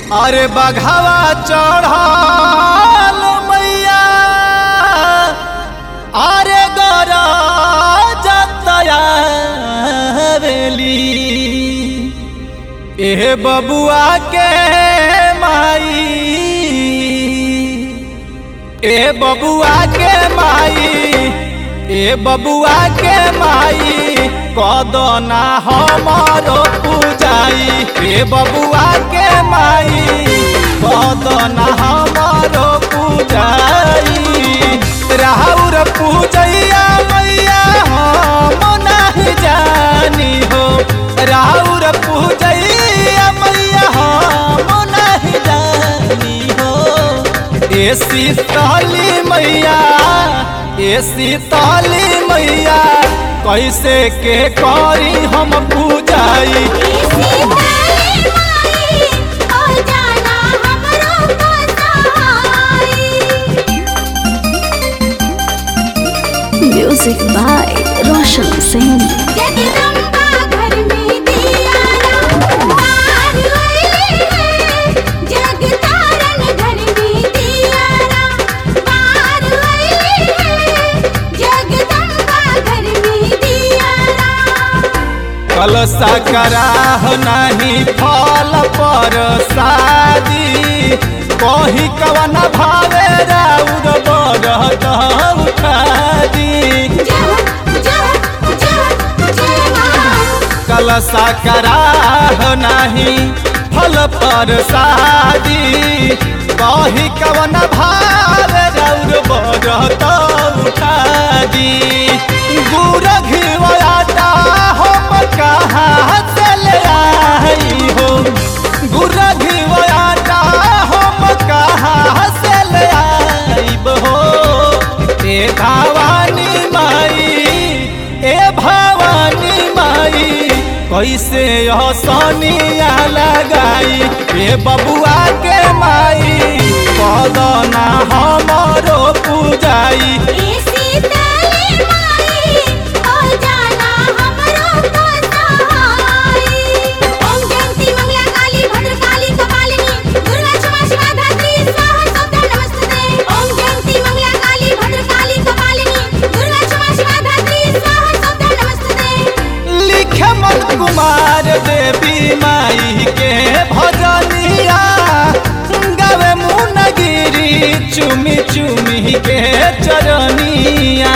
अरे बघावा चढ़ल मैया अरे गरा जतया बेली ए बबुआ के माई ए बबुआ के माई ए बबुआ के माई कदना हमारो पूजाई ए बबुआ के माई कदना हमारो पूजाई राहुर पूजैया मैया हम नहीं जानी हो राहुर पूजैया मैया हम नहीं जानी हो ए शीतली मैया ए शीतली मैया कैसे के करी हम पूजाई म्यूजिक बाय रोशन सिंह कलसा कराह नहीं फल पर शादी कही कवन भावे राउर बरत उठादी कलसा कराह नहीं फल पर शादी कही कवन भावे राउर बरत उठादी गुर घिवयाता हम कहाँ से ले आई हो गुर घिवयाता हम कहाँ से ले आईब हो ए भवानी माई ए भवानी माई कैसे यह सोनिया लगाई ए बबुआ के माई कदना हमारो पूजाई लिखे मन कुमार देवी माई के भजनिया गावे मुनगिरी चुमी चुमी के चरनिया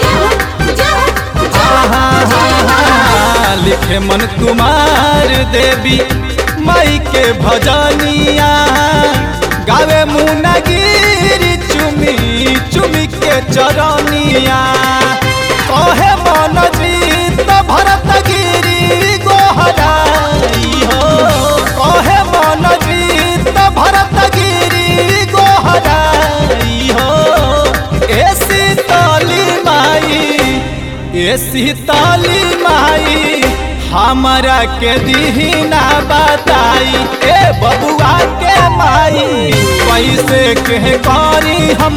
आहा, आहा, लिखे मन कुमार देवी माई के भजनिया गावे मुनगिरी चुमी चुमी के चरनिया कहे मन जीत भरत गिरी गोहराई हो कहे मन जीत भरत गिरी गोहराई हो ए शीतली माई ए शीतली माई हमरा के दीना बताई ए बबुआ के माई कैसे के करी हम